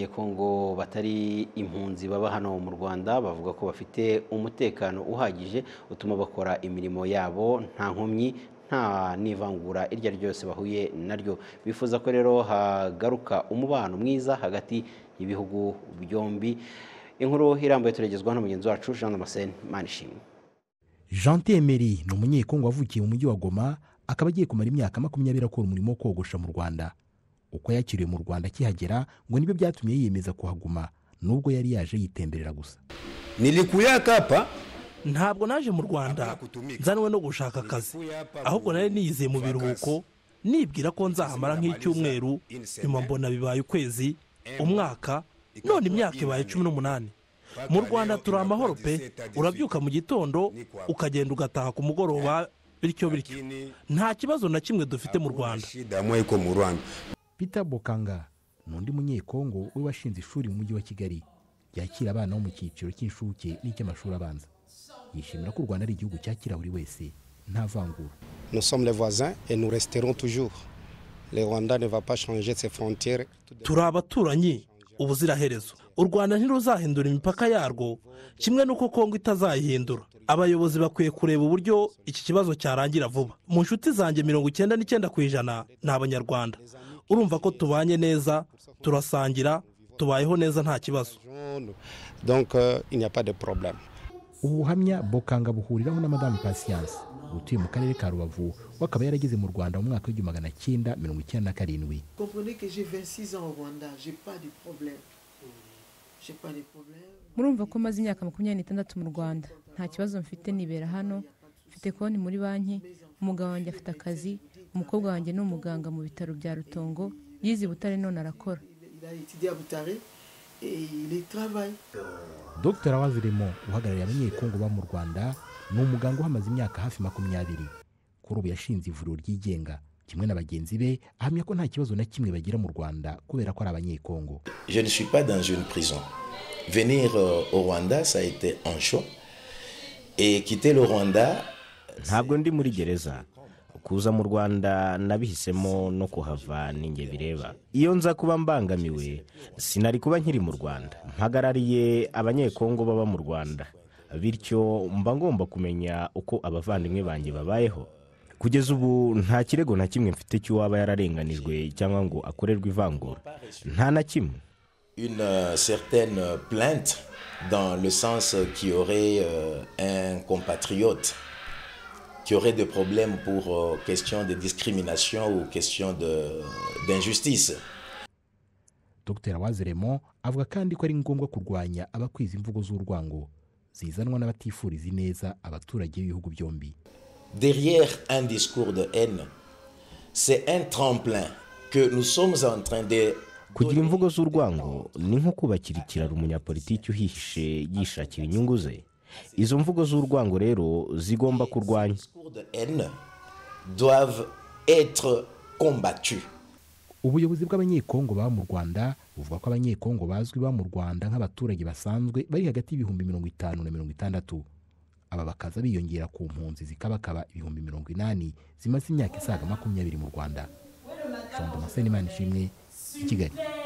Abanyekongo batari impunzi baba hano mu Rwanda bavuga ko bafite umutekano uhagije utuma bakora imirimo yabo nta nkomyi nta n'ivangura iryo ari ryo ryose bahuye naryo bifuza ko rero hagaruka umubano mwiza hagati y'ibihugu byombi inkuru irambuye turagezwa na mugenzi wacu Jean Damascene Manishimwe jean temeri ni umunyekongo wavukiye mu mujyi wa goma akaba agiye kumara imyaka makumyabiri akora umurimo wo kogosha mu rwanda uko yakiriwe mu rwanda akihagera ngo nibyo byatumye yiyemeza kuhaguma nubwo yari yaje yitemberera gusa Nilikuyaka hapa ntabwo naje mu rwanda nzanwe no gushaka akazi ahubwo nari niyizeye mu biruhuko nibwira ko nzahamara nk'icyumweru nyuma mbona bibaye ukwezi umwaka none imyaka ibaye cumi n'umunani mu rwanda turi amahoro pe urabyuka mu gitondo ukagenda ugataha ku mugoroba bityo bityo nta kibazo na kimwe dufite mu rwanda shida mweko mu Rwanda peter bokanga ni undi munyekongo we washinze ishuri mu mujyi wa kigali ryakira abana bo mu cyiciro cy'inshuke n'icy'amashuri abanza yishimira ko u rwanda ari igihugu cyakira buri wese nta vangura Nous sommes les voisins et nous resterons toujours. Le Rwanda ne va pas changer de ses frontières. turi abaturanyi ubuziraherezo u rwanda ntiruzahindura imipaka yarwo kimwe n'uko kongo itazayihindura abayobozi bakwiye kureba uburyo iki kibazo cyarangira vuba mu nshuti zanjye mirongo icyenda n'icyenda ku ijana ni abanyarwanda urumva ko tubanye neza turasangira tubayeho neza nta kibazo Donc euh, il n'y a pas de problème. ubu buhamya bokanga buhuriraho na madamu pasiyanse utuye mu karere ka rubavu we akaba yarageze mu rwanda mu mwaka w'igihumbi magana cyenda mirongo icyenda na karindwi Comprenez que j'ai 26 ans au Rwanda, j'ai pas de problème. J'ai pas de problème. murumva ko maze imyaka makumyabiri n'itandatu mu rwanda nta kibazo mfite nibera hano mfite konti muri banki umugabo wanjye afite akazi umukobwa wanjye ni umuganga mu bitaro bya rutongo yize i butare none arakora Il a étudié à Boutaré et il y travaille. dr wazirimo uhagarariye abanyekongo ba mu rwanda ni umuganga uhamaze imyaka hafi makumyabiri kuri ubu yashinze ivuriro ryigenga kimwe na bagenzi be ahamya ko nta kibazo na kimwe bagira mu rwanda kubera ko ari abanyekongo Je ne suis pas dans une prison. Venir euh, au Rwanda, ça a été un choc. Et quitter le Rwanda, ntabwo ndi muri gereza kuza mu rwanda nabihisemo no kuhava ninjye bireba iyo nza kuba mbangamiwe sinari kuba nkiri mu rwanda mpagarariye abanyekongo baba mu rwanda bityo mba ngomba kumenya uko abavandimwe banjye babayeho kugeza ubu nta kirego na kimwe mfite cy'uwaba yararenganijwe cyangwa ngo akorerwe ivangura nta na kimwe une euh, certaine euh, plainte dans le sens euh, qui aurait euh, un compatriote qui aurait des problèmes pour euh, question de discrimination ou question de- d'injustice. dr waziremo avuga kandi ko ari ngombwa kurwanya abakwiza imvugo z'urwango zizanwa n'abatifuriza ineza abaturage b'ibihugu byombi Derrière un discours de haine, c'est un tremplin que nous sommes en train de... kugira imvugo z'urwango ni nko kubakira ikiraro umunyapolitiki uhihishe yishakira inyungu ze izo mvugo z'urwango rero zigomba Les kurwanywa discours de haine doivent être combattus. ubuyobozi bw'abanyekongo baba mu rwanda buvuga ko abanyekongo bazwi baba mu rwanda nk'abaturage basanzwe bari hagati y'ibihumbi mirongo itanu na mirongo itandatu aba bakaza biyongera ku mpunzi zikabakaba ibihumbi mirongo inani zimaze imyaka isaga makumyabiri mu rwanda jean damascene imana ishimwe i kigali